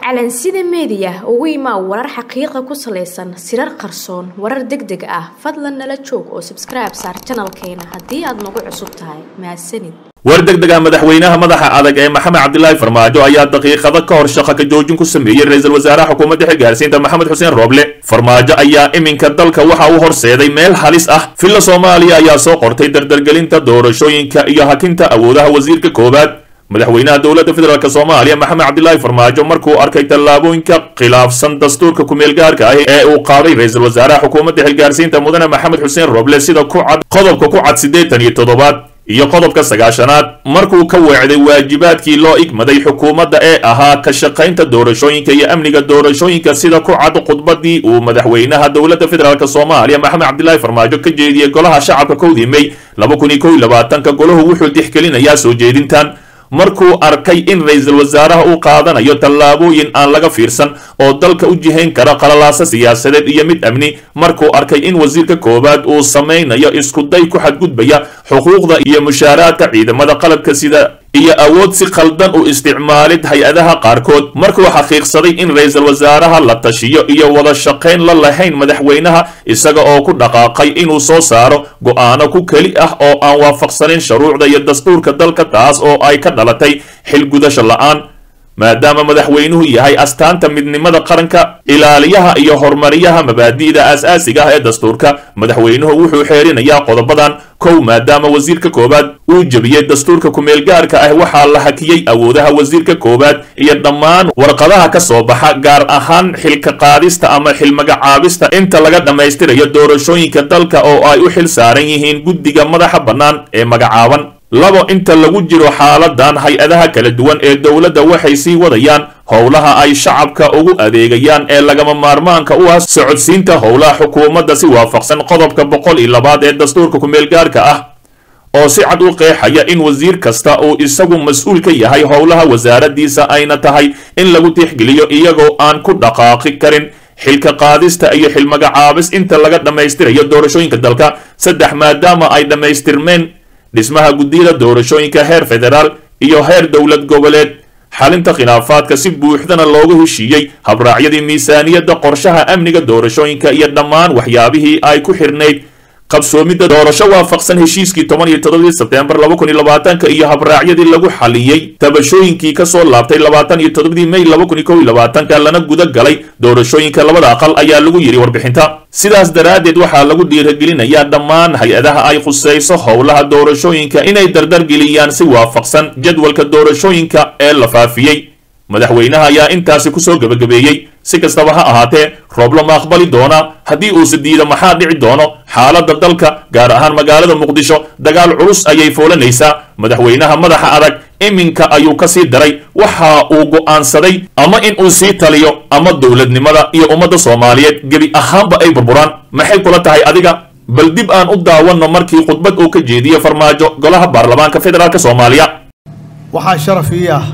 calansida meediya ugu imaa warar xaqiiqa ku salaysan sirar qarsoon warar deg deg ah fadlan nala joog oo sabskribe saar janalkeena haddii aad nagu cusub tahay mahadsanid war degdega madaxweynaha madaxa adag ee maxamed cabdilaahi farmaajo ayaa daqiiqado ka hor shaqa ka joojin ku sameeyey ra-iisul wasaaraha xukuumadda xilgaarsiinta maxamed xuseen rooble farmaajo ayaa iminka dalka waxa uu horseeday meel halis ah villa soomaaliya ayaa soo qortay dardargelinta doorashooyinka iyo hakinta awoodaha wasiirka koowaad madaxweynaha dowladda federaalk soomaaliya maxamed cabdilaahi farmaajo markuu arkay tallaabooyinka khilaafsan dastuurka kumeelgaarka ah ee uu qaaday ra-iisul wasaaraha xukuumadda xilgaarsiinta mudane maxamed xuseen rooble sida ku cad qodobka ku cad siddeetan iyo toddobaad iyo qodobka sagaashanaad markuu ka weecday waajibaadkii loo igmaday xukuumadda ee ahaa ka shaqaynta doorashooyinka iyo amniga doorashooyinka sida ku cad khudbadii uu madaxweynaha dowladda federaalk soomaaliya maxamed cabdilaahi farmaajo ka jeediyey golaha shacabka kowdii mey laba kun iyo kow iyo labaatanka golahu wuxuu tixgelinayaa soo jeedintan markuu arkay in ra-iisul wasaaraha uu qaadanayo tallaabooyin aan laga fiirsan oo dalka u jihayn kara qalalaasa siyaasadeed iyo mid amni markuu arkay in wasiirka koowaad uu samaynayo iskuday ku xadgudbaya xuquuqda iyo mushaaraadka ciidamada qalabka sida iyo awood si khaldan u isticmaalid hay-adaha qaarkood markuu xaqiiqsaday in ra-iisul wasaaraha la tashiyo iyo wada shaqayn la lahayn madaxweynaha isaga oo ku dhaqaaqay inuu soo saaro go'aano ku keli ah oo aan waafaqsanayn shuruucda iyo dastuurka dalka taas oo ay ka dhalatay xilgudasho la'aan maadaama madaxweynuhu yahay astaanta midnimada qaranka ilaaliyaha iyo horumariyaha mabaadi'da aas-aasiga ah ee dastuurka madaxweynuhu wuxuu xeerinayaa qodobadan kow maadaama wasiirka koowaad uu jebiyey dastuurka kumeelgaarka ah waxaa la hakiyey awoodaha wasiirka koowaad iyo dhammaan warqadaha ka soo baxa gaar ahaan xilka qaadista ama xilmagacaabista inta laga dhammaystirayo doorashooyinka dalka oo ay u xil saaran yihiin guddiga madaxa bannaan ee magacaaban labo inta lagu jiro xaaladan hay-adaha kala duwan ee dowladda waxay sii wadayaan howlaha ay shacabka ugu adeegayaan ee lagama maarmaanka u ah socodsiinta howlaha xukuumadda si waafaqsan qodobka boqol iyo labaad ee dastuurka kumeelgaarka ah oo si cad u qeexaya in wasiir kasta uu isagu mas-uul ka yahay howlaha wasaaradiisa ayna tahay in lagu tixgeliyo iyagoo aan ku dhaqaaqi karin xilka qaadista iyo xilmagacaabis inta laga dhammaystirayo doorashooyinka dalka saddex maadaama ay dhammaystirmeen dhismaha guddiyada doorashooyinka heer federaal iyo heer dowlad goboleed xalinta khilaafaadka si buuxdana loogu heshiiyey habraacyadii miisaaniyadda qorshaha amniga doorashooyinka iyo dhammaan waxyaabihii ay ku xirnayd qabsoomidda doorasho waafaqsan heshiiskii toban iyo toddobadii sebteembar laba kun iyo labaatanka iyo habraacyadii lagu xaliyey tabashooyinkii kasoo laabtay labaatan iyo toddobadii mey laba kun iyo kow iyo labaatanka lana guda galay doorashooyinka labada aqal ayaa lagu yidhi warbixinta sidaas daraaddeed waxaa lagu dhiiragelinayaa dhammaan hay-adaha ay khusayso howlaha doorashooyinka inay dardargeliyaan si waafaqsan jadwalka doorashooyinka ee la faafiyey madaxweynaha ayaa intaasi kusoo gebagabeeyey si kastaba ha ahaatee rooble ma aqbali doonaa haddii uuse diida maxaa dhici doono xaaladda dalka gaar ahaan magaalada muqdisho dagaal culus ayay foolanaysaa madaxweynaha madaxa adag iminka ayuu ka sii daray waxa uu go'aansaday ama in uu sii taliyo ama dowladnimada iyo ummadda soomaaliyeed gebi ahaanba ay burburaan maxay kula tahay adiga bal dib aan u daawanno markii khudbad uu ka jeediyey farmaajo golaha baarlamaanka federaalk soomaaliya waxaa sharaf ii ah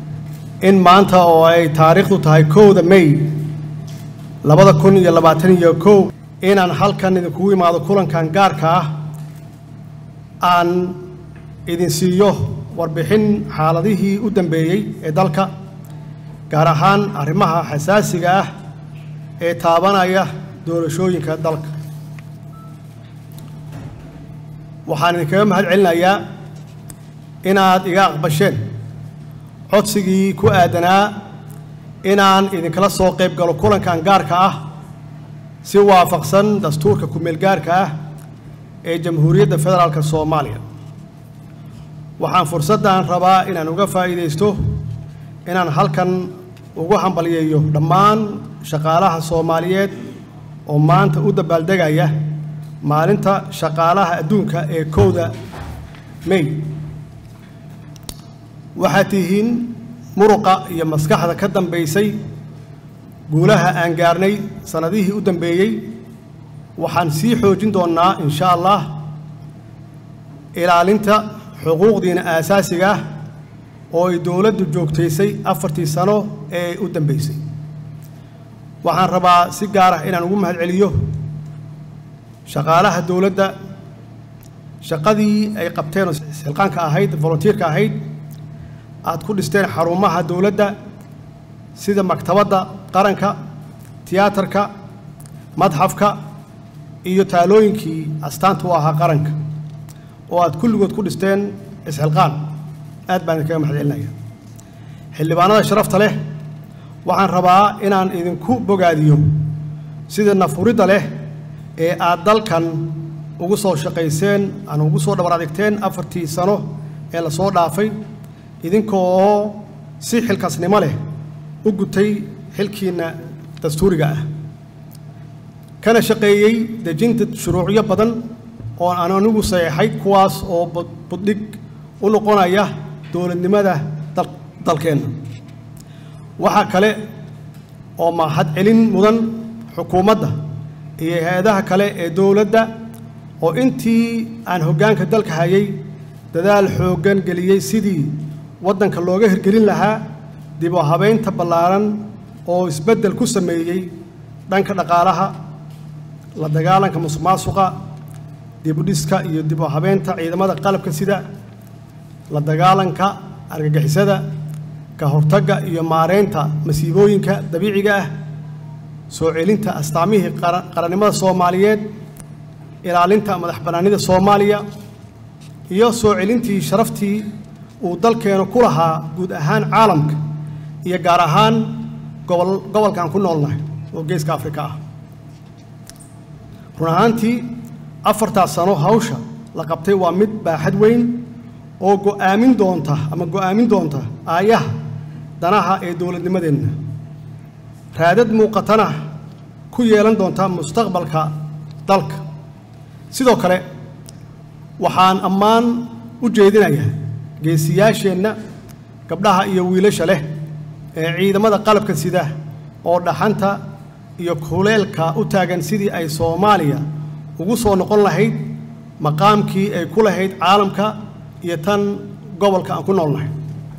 in maanta oo ay taariikhdu tahay kowda may labada kun iyo labaatan iyo kow inaan halkan idinkugu imaado kulankan gaarka ah aan idin siiyo warbixin xaaladihii u dambeeyey ee dalka gaar ahaan arrimaha xasaasiga ah ee taabanaya doorashooyinka dalka waxaan idinkaga mahad celinayaa inaad iga aqbasheen codsigii ku aadanaa inaan idinkala soo qayb galo kulankan gaarka ah si waafaqsan dastuurka ku-meelgaarka ah ee jamhuuriyadda federaalka soomaaliya waxaan fursaddan rabaa inaan uga faa'iidaysto inaan halkan ugu hambalyeeyo dhammaan shaqaalaha soomaaliyeed oo maanta u dabaaldegaya maalinta shaqaalaha adduunka ee kowda may waxaad tihiin muruqa iyo maskaxda ka dambaysay guulaha aan gaarnay sannadihii u dambeeyey waxaan sii xoojin doonnaa insha allah ilaalinta xuquuqdiina aasaasiga ah oo ay dowladdu joogtaysay afartii sano ee u dambaysay waxaan rabaa si gaar ah inaan ugu mahad celiyo shaqaalaha dowladda shaqadii ay qabteen oo silqaanka ahayd volunteerka ahayd aad ku dhisteen xarumaha dowladda sida maktabadda qaranka tiyaatarka madxafka iyo taalooyinkii astaanta u ahaa qaranka oo aad kulligood ku dhisteen isxilqaan aad baan idinkaga mahad celinaya xildhibaanada sharafta leh waxaan rabaa inaan idinku bogaadiyo sida nafuridda leh ee aad dalkan ugu soo shaqayseen aan ugu soo dhabar adigteen afartii sano ee la soo dhaafay idinkoo si xilkasnimo leh u gutay xilkiinna dastuuriga ah kana shaqeeyey dejinta shuruucyo badan oo aan anigu saxeexay kuwaas oo buddhig u noqonaya dowladnimada dalkeenna waxaa kale oo mahad celin mudan xukuumadda iyo hay-adaha kale ee dowladda oo intii aan hoggaanka dalka hayay dadaal xooggan geliyey sidii waddanka looga hirgelin lahaa dib u habaynta ballaaran oo isbeddel ku sameeyey dhanka dhaqaalaha la dagaalanka musuqmaasuqa dibudhiska iyo dib u habeynta ciidamada qalabka sida la dagaalanka argagixisada ka hortagga iyo maareynta masiibooyinka dabiiciga ah soo celinta astaamihii qarannimada soomaaliyeed ilaalinta madax bannaanida soomaaliya iyo soo celintii sharaftii uu dalkeenu ku lahaa guud ahaan caalamka iyo gaar ahaan gobol gobolkan ku noolnahay oo geeska afrika ah run ahaantii afartaas sano hawsha la qabtay waa mid baaxad weyn oo go'aamin doonta ama go'aamin doonta aayaha danaha ee dowladnimadeenna raadad muuqatana ku yeelan doonta mustaqbalka dalka sidoo kale waxaan ammaan u jeedinayaa geesiyaasheenna gabdhaha iyo wiilasha leh ee ciidamada qalabka sida oo dhaxanta iyo kuleelka u taagan sidii ay soomaaliya ugu soo noqon lahayd maqaamkii ay ku lahayd caalamka iyo tan gobolka aan ku noolnahay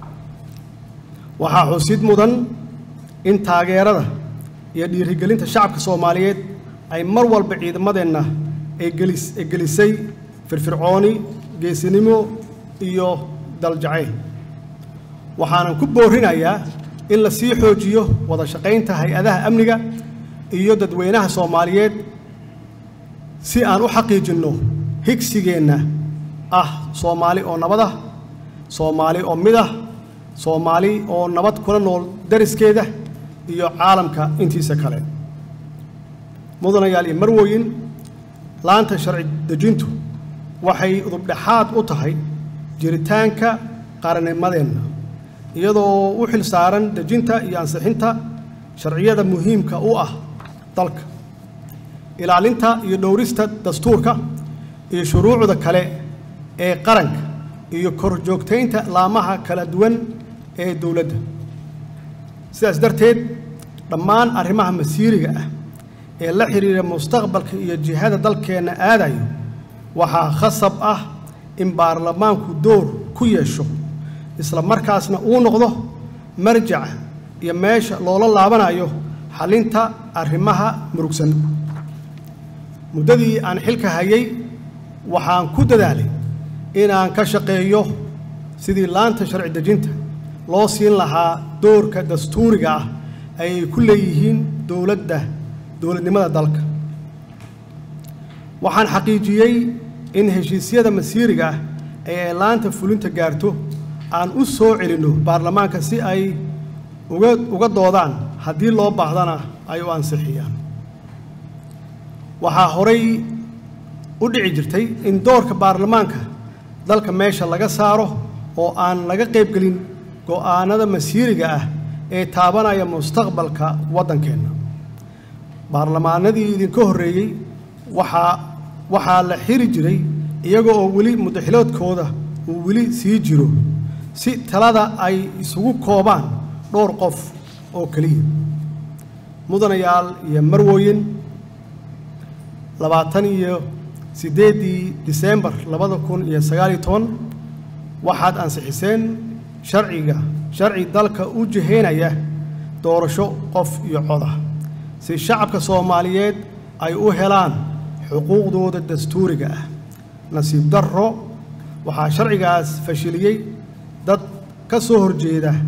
waxaa xusid mudan in taageerada iyo dhiirigelinta shacabka soomaaliyeed ay mar walba ciidamadeenna ay gelis ay gelisay firfircooni geesinimo iyo daljacayl waxaanan ku boorinayaa in la sii xoojiyo wada shaqaynta hay-adaha amniga iyo dadweynaha soomaaliyeed si aan u xaqiijinno higsigeenna ah soomaali oo nabad ah soomaali oo mid ah soomaali oo nabad kula nool dariskeeda iyo caalamka intiisa kale mudanayaal iyo marwooyin laanta sharci dejintu waxay udubdhexaad u tahay jiritaanka qarannimadeenna iyadoo u xil saaran dejinta iyo ansixinta sharciyada muhiimka u ah dalka ilaalinta iyo dhowrista dastuurka iyo shuruucda kale ee qaranka iyo korjoogtaynta laamaha kala duwan ee dowladda sidaas darteed dhammaan arrimaha masiiriga ah ee la xidhiira mustaqbalka iyo jihada dalkeenna aadayo waxaa khasab ah in baarlamaanku door ku yeesho isla markaasna uu noqdo marjaca iyo meesha loola laabanayo xallinta arrimaha murugsan muddadii aan xilka hayay waxaan ku dadaalay inaan ka shaqeeyo sidii laanta sharci dejinta loo siin lahaa doorka dastuuriga ah ayay ku leeyihiin dowladda dowladnimada dalka waxaan xaqiijiyey in heshiisyada masiiriga ah ee ay laanta fulinta gaarto aan u soo celinno baarlamaanka si ay uga uga doodaan haddii loo baahdana ay u ansixiyaan waxaa horay u dhici jirtay in doorka baarlamaanka dalka meesha laga saaro oo aan laga qaybgelin go'aanada masiiriga ah ee taabanaya mustaqbalka waddankeenna baarlamaanadii idinka horreeyey waxaa waxaa la xiri jiray iyaga oo weli mudaxiloodkooda uu weli sii jiro si talada ay isugu koobaan dhowr qof oo keliya mudanayaal iyo marwooyin labaatan iyo siddeeddii disembar labada kun iyo sagaal iyo toban waxaad ansixiseen sharciga sharci dalka u jihaynaya doorasho qof iyo cod ah si shacabka soomaaliyeed ay u helaan xuquuqdooda dastuuriga ah nasiib darro waxaa sharcigaas fashiliyey dad ka soo horjeeda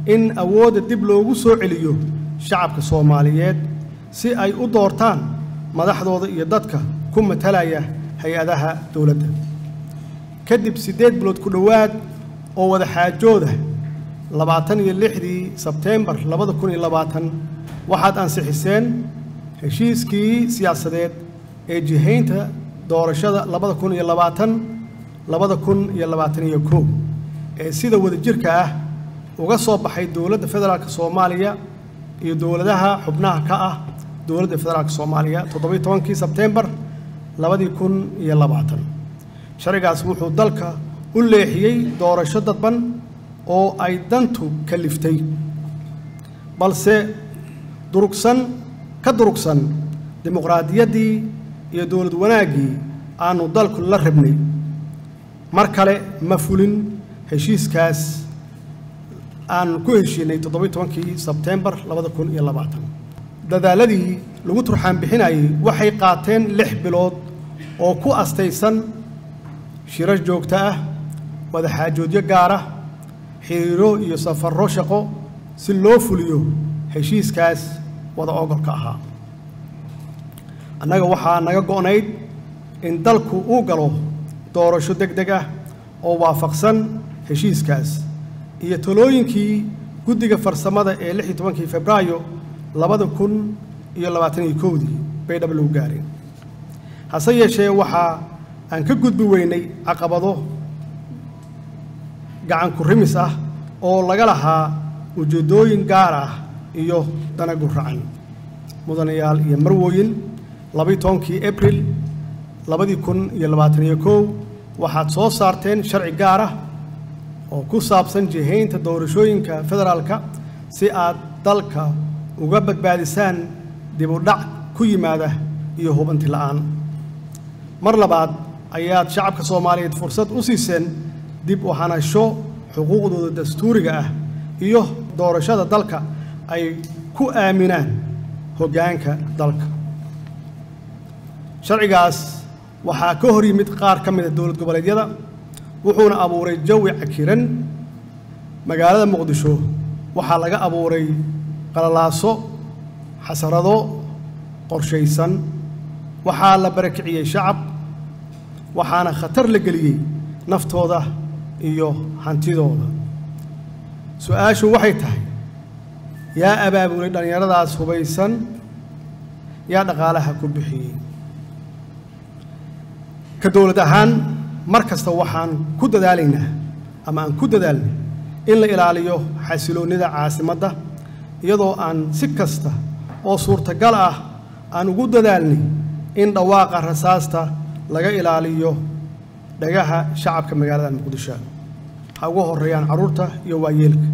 in awoodda dib loogu soo celiyo shacabka soomaaliyeed si ay u doortaan madaxdooda iyo dadka ku matalaya hay-adaha dowladda kadib siddeed bilood ku dhowaad oo wada xaajooda labaatan iyo lixdii sebteembar labada kun iyo labaatan waxaad ansixiseen heshiiskii siyaasadeed ee jihaynta doorashada labada kun iyo labaatan labada kun iyo labaatan iyo kow ee sida wadajirka ah uga soo baxay dowladda federaalk soomaaliya iyo dowladaha xubnaha ka ah dowladda federaalk soomaaliya toddobiyo tobankii sebteembar labadii kun iyo labaatan sharcigaas wuxuu dalka u leexiyey doorasho dadban oo ay dantu kaliftay balse durugsan ka durugsan dimuqraadiyaddii iyo dowlad wanaaggii aanu dalku la rabnay mar kale ma fulin heshiiskaas aan ku heshiinay toddobiyo tobankii sebteembar labada kun iyo labaatan dadaaladii lagu turxaan bixinayay waxay qaateen lix bilood oo ku astaysan shirar joogto ah wadaxaajoodyo gaara xiriiro iyo safarro shaqo si loo fuliyo heshiiskaas wada ogolka ahaa annaga waxaa naga go'nayd in dalku uu galo doorasho deg deg ah oo waafaqsan heshiiskaas iyo talooyinkii guddiga farsamada ee lix iyo tobankii febraayo labada kun iyo labaatan iyo kowdii bay dhab lagu gaareen hase yeeshee waxaa aan ka gudbi weynay caqabado gacan ku rimis ah oo laga lahaa ujeeddooyin gaar ah iyo dana guracan mudanayaal iyo marwooyin labayo tobankii abril labadii kun iyo labaatan iyo kow waxaad soo saarteen sharci gaar ah oo ku saabsan jihaynta doorashooyinka federaalka si aad dalka uga badbaadisaan dib u dhac ku yimaada iyo hubanti la'aan mar labaad ayaad shacabka soomaaliyeed fursad u siiseen dib u hanasho xuquuqdooda dastuuriga ah iyo doorashada dalka ay ku aaminaan hoggaanka dalka sharcigaas waxaa ka hor yimid qaar ka mid a dowlad goboleedyada wuxuuna abuuray jawi cakiran magaalada muqdisho waxaa laga abuuray qalalaaso xasarado qorshaysan waxaa la barakiciyey shacab waxaana khatar la geliyey naftooda iyo hantidooda su-aashu waxay tahay yaa abaabulay dhallinyaradaas hubaysan yaa dhaqaalaha ku bixiyey ka dowlad ahaan mar kasta waxaan ku dadaalaynaa ama aan ku dadaalnay in la ilaaliyo xasiloonnida caasimadda iyadoo aan si kasta oo suurtagal ah aan ugu dadaalnay in dhawaaqa rasaasta laga ilaaliyo dhagaha shacabka magaalada muqdisho ha ugu horreeyaan carruurta iyo waayeelka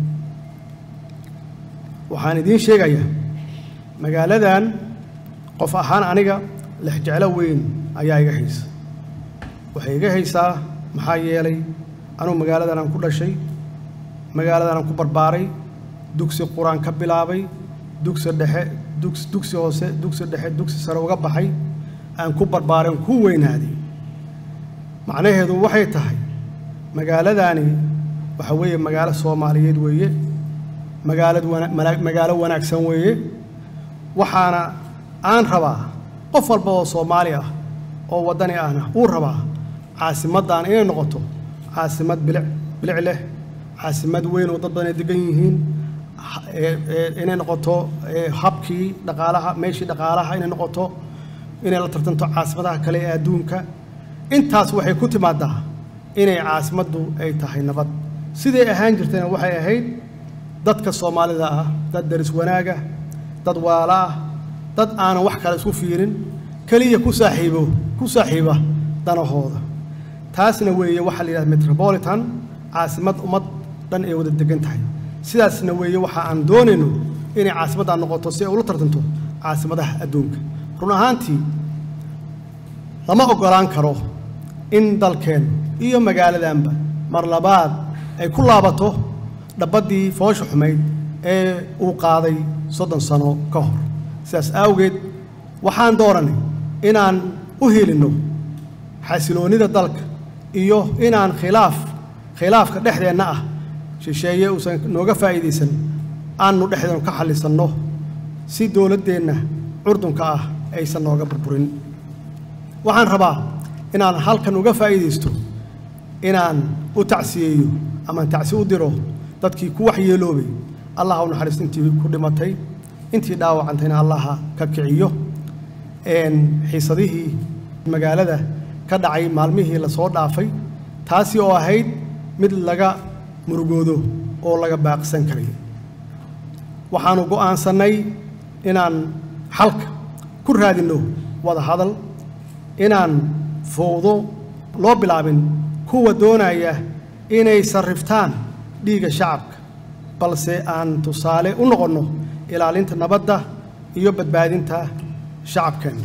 waxaan idiin sheegayaa magaaladan qof ahaan aniga lexjeclo weyn ayaa iga haysa waxay iga haysaa maxaa yeelay anugu magaaladan aan ku dhashay magaaladan aan ku barbaaray dugsi qur-aan ka bilaabay dugsi dhexe dugs dugsi hoose dugsi dhexe dugsi sare uga baxay aan ku barbaaray aan ku weynaaday macnaheedu waxay tahay magaaladaani waxa weeye magaalo soomaaliyeed weeye magaalad wana magaalo wanaagsan weeye waxaana aan rabaa qof walba oo soomaali ah oo waddani ahna uu rabaa caasimaddan inay noqoto caasimad bilic bilic leh caasimad weyn oo dad badan ay degan yihiin inay noqoto habkii dhaqaalaha meeshii dhaqaalaha inay noqoto inay la tartanto caasimadaha kale ee adduunka intaas waxay ku timaadaa inay caasimaddu ay tahay nabad siday ahaan jirtayna waxay ahayd dadka soomaalida ah dad daris wanaaga dad waala ah dad aanan wax kale isku fiirin keliya ku saaxiibo ku saaxiiba danahooda taasna weeye waxaa la yidhahda metropolitan caasimad ummad dhan ay wada degan tahay sidaasna weeye waxa aan doonayno inay caasimaddan noqoto si ay ula tartanto caasimadaha adduunka run ahaantii lama oggolaan karo in dalkeen iyo magaaladanba mar labaad ay ku laabato dhabaddii foosha xumayd ee uu qaaday soddon sano ka hor sidaas awgeed waxaan dooranay inaan u helinno xasiloonnida dalka iyo inaan khilaaf khilaafka dhexdeenna ah shisheeye uusan nooga faa'iidaysan aanu dhexdeenu ka xallisanno si dowladdeenna curdunka ah aysan nooga burburin waxaan rabaa inaan halkan uga faa'iidaysto inaan u tacsiyeeyo amaan tacsi u diro dadkii ku waxyeeloobay allah ha u naxariisto intii ku dhimatay intii dhaawacantayna allaha ka kiciyo xiisadihii magaalada ka dhacay maalmihii lasoo dhaafay taasi oo ahayd mid laga murugoodo oo laga baaqsan karay waxaanu go'aansannay inaan xalka ku raadinno wada hadal inaan fowdo loo bilaabin kuwa doonaya inay sarriftaan dhiigga shacabka balse aan tusaale u noqonno ilaalinta nabadda iyo badbaadinta shacabkeenna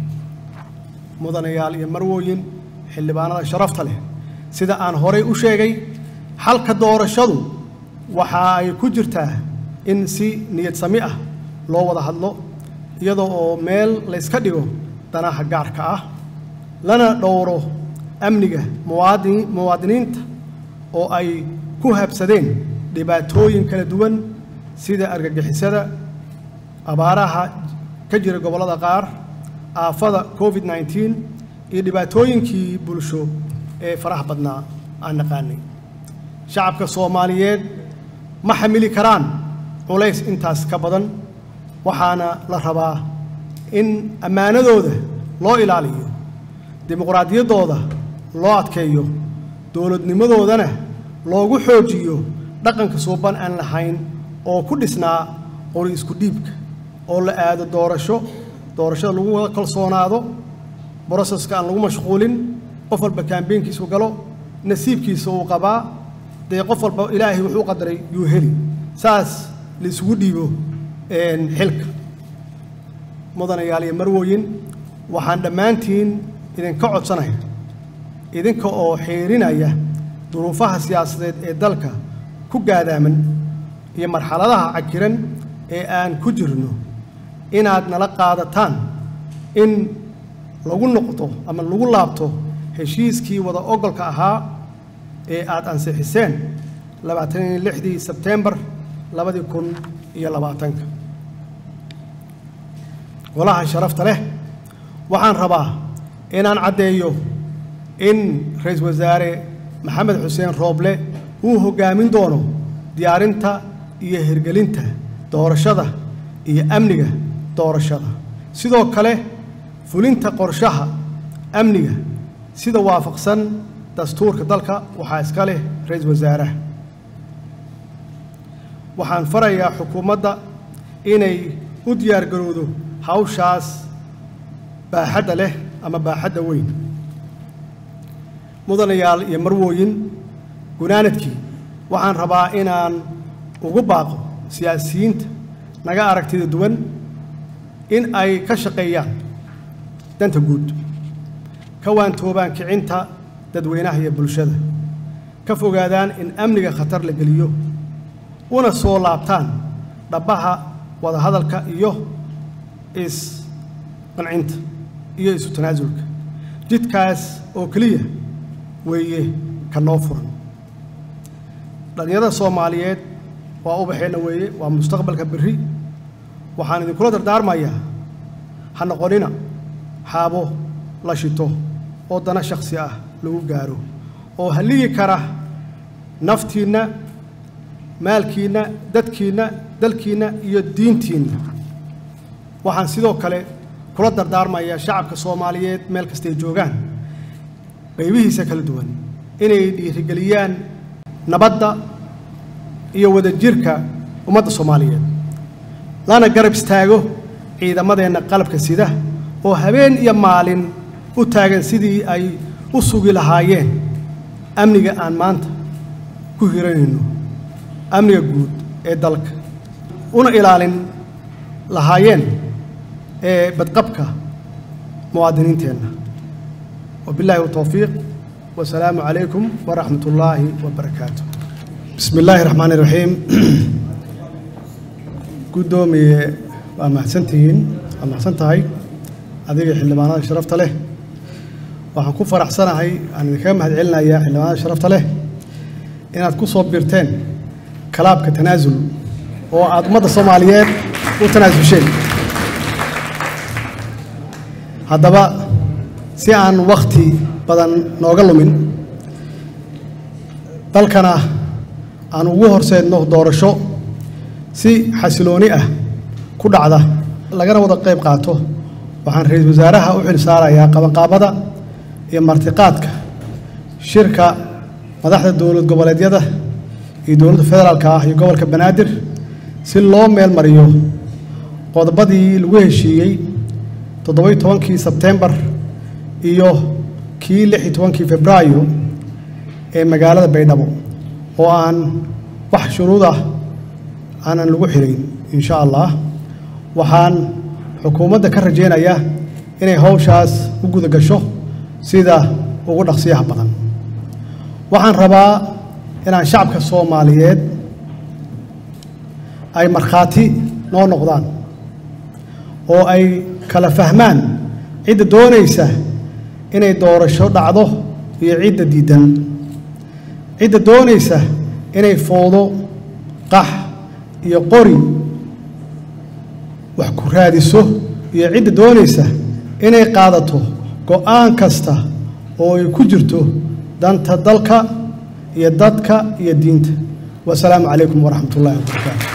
mudanayaal iyo marwooyin xildhibaanada sharafta leh sida aan horay u sheegay xalka doorashadu waxa ay ku jirtaa in si niyad sami ah loo wada hadlo iyadoo oo meel layska dhigo danaha gaarka ah lana dhowro amniga muwaadin muwaadiniinta oo ay ku habsadeen dhibaatooyin kala duwan sida argagixisada abaaraha ka jira gobollada qaar aafada covid nneteen iyo dhibaatooyinkii bulsho ee faraha badnaa aan naqaanay shacabka soomaaliyeed ma xamili karaan culays intaas ka badan waxaana la rabaa in ammaanadooda loo ilaaliyo dimuqraadiyaddooda loo adkeeyo dowladnimadoodana loogu xoojiyo dhaqanka suuban aan lahayn oo ku dhisnaa qori isku dhiibka oo la aado doorasho doorashada lagu wada kalsoonaado broseska aan lagu mashquulin qof walba kaambeynkiisu galo nasiibkiisa uu qabaa dee qof walba ilaahay wuxuu qadaray yuu heli saas la isugu dhiibo xilka mudanayaal iyo marwooyin waxaan dhammaantiin idinka codsanaya idinka oo xiirinaya duruufaha siyaasadeed ee dalka ku gaadaaman iyo marxaladaha cakiran ee aan ku jirno inaad nala qaadataan in lagu noqdo ama lagu laabto heshiiskii wada ogolka ahaa ee aad ansixiseen labaatan iyo lixdii sebtembar labadii kun iyo labaatanka golaha sharafta leh waxaan rabaa inaan caddeeyo in ra-iisul wasaare maxamed xuseen rooble uu hoggaamin doono diyaarinta iyo hirgelinta doorashada iyo amniga doorashada sidoo kale fulinta qorshaha amniga sida waafaqsan dastuurka dalka waxaa iska leh ra-iisul wasaaraha waxaan farayaa xukuumadda inay u diyaargarowdo hawshaas baaxadda leh ama baaxadda weyn mudanayaal iyo marwooyin gunaanadkii waxaan rabaa inaan ugu baaqo siyaasiyiinta naga aragtida duwan in ay ka shaqeeyaan danta guud ka waantoobaan kicinta dadweynaha iyo bulshada ka fogaadaan in amniga khatar la geliyo una soo laabtaan dhabbaha wadahadalka iyo isqancinta iyo isu tanaasulka jidkaas oo keliya weeye ka noo furan dhallinyarada soomaaliyeed waa ubaxeenna weeye waa mustaqbalka berri waxaan idinkula dardaarmayaa ha noqonina xaabo la shito oo dana shakhsi ah lagu gaaro oo halligi kara naftiinna maalkiinna dadkiinna dalkiinna iyo diintiinna waxaan sidoo kale kula dardaarmayaa shacabka soomaaliyeed meel kastay joogaan qaybihiisa kala duwan inay dhiirigeliyaan nabadda iyo wadajirka ummadda soomaaliyeed lana garab istaago ciidamadeenna qalabka sida oo habeen iyo maalin u taagan sidii ay u sugi lahaayeen amniga aan maanta ku hiranayno amniga guud ee dalka una ilaalin lahaayeen ee badqabka muwaadiniinteenna wabilaahi towfiiq wasalaamu calaykum waraxmat ullaahi wabarakaatu bismi illaahi raxmaani raxiim guddoomiye waa mahadsantihiin waa mahadsan tahay adiga xildhibaanada sharafta leh waxaan ku faraxsanahay aan idinkaga mahad celinayaa xildhibaanada sharafta leh inaad ku soo birteen kalaabka tanaasul oo aad ummadda soomaaliyeed u tanaasulsheen haddaba si aan wakhti badan nooga lumin dalkana aan ugu horseedno doorasho si xasilooni ah ku dhacda lagana wada qayb qaato waxaan ra-iisul wasaaraha u xil saarayaa qabanqaabada iyo martiqaadka shirka madaxda dowlad goboleedyada iyo dowladda federaalka ah iyo gobolka banaadir si loo meel mariyo qodobadii lagu heshiiyey toddobai tobankii sebtembar iyo kii lix iyo tobankii febraayo ee magaalada baydhabo oo aan wax shuruud ah aanan lagu xirayn insha allah waxaan xukuumadda ka rajaynayaa inay hawshaas u guda gasho sida ugu dhaqsiyaha badan waxaan rabaa inaan shacabka soomaaliyeed ay markhaati noo noqdaan oo ay kala fahmaan cidda doonaysa inay doorasho dhacdo iyo cidda diidan cidda doonaysa inay foodo qax iyo qori wax ku raadiso iyo cidda doonaysa inay qaadato go'aan kasta oo ay ku jirto danta dalka iyo dadka iyo diinta wasalaamu calaykum waraxmat ullahi wabarakaatu